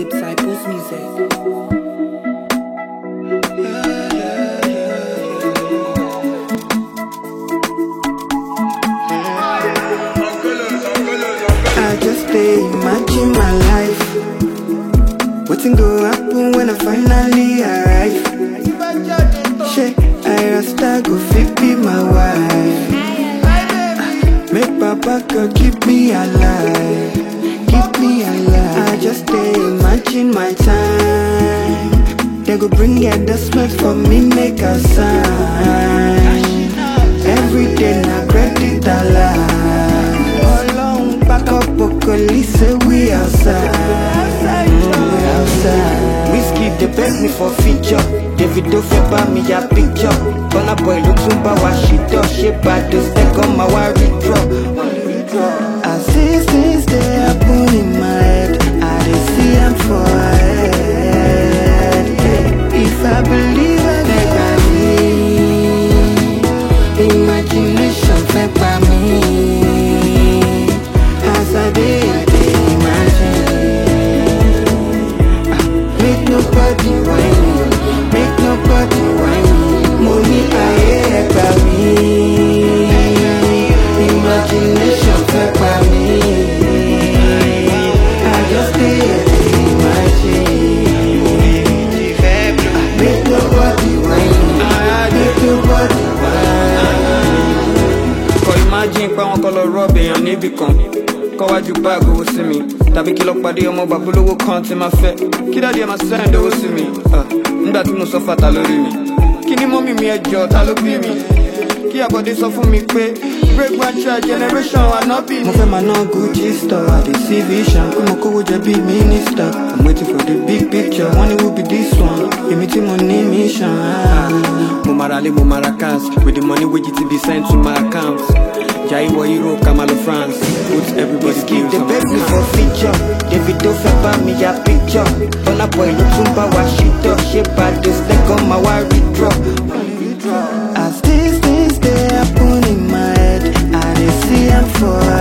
Disciples Music. I just dey imagine my life. Wetin go happen when I finally arrive? Shey, I rasta go fit be my wife. Make Papa God keep me alive, keep me alive. I just dey imagine my time. They go bring endorsement for me, make a sign. Every day na credit alive. Ọlọ́run back up Okoli say we outside. Mm, we outside. Whiskey dey beg me for feature. Davido fẹ́ bá mi ya picture. Burna Boy ló tún bá wa ṣìtọ́. Ṣé Bàdó second máa wá withdraw? As these things dey happen in my head, I dey see am for head. If I believe I dey believe. Imagination fẹ́ pa mí. As I dey, I dey imagine. Ah, Make nobody whine me, make nobody whine me. Mo ní ayé ẹgbà mí. Imagination fẹ́ pa mí. I just dey dey imagine. Ah, Make nobody whine me, make nobody whine me. kọ imagine pé wọn kọ lọ rọọbì èèyàn níbì kan kọwájú báàgì owó sí mi tàbí kí lọ pàdé ọmọ bàbúlówó kan tí máa fẹ kí dáàdi ẹ máa send owó sí mi Ah, nígbà tí mo sọ fàtà lórí mi kí ni mọ́mì mi ẹjọ́ ta ló bí mi kí àbọ̀dé sọ fún mi pé break one child generation ànábì mo ni. fẹ́ máa ná gucci store i dey see vision pé mo kówó jẹ bí minister i'm waiting for the big picture wọ́n ní who be this one èmi tí mo ní mission. ah. mo mara lé mo mara cars with the money wey gt be sent to my account jai wọ europe kamalo france put everybody Whiskey skills dey on beg me my for feature Davido fẹ́ bá mi ya picture Burna Boy ló tún bá wa ṣìtọ́ ṣé Bàdó second máa wá withdraw. As these things dey happen in my head, I dey see am for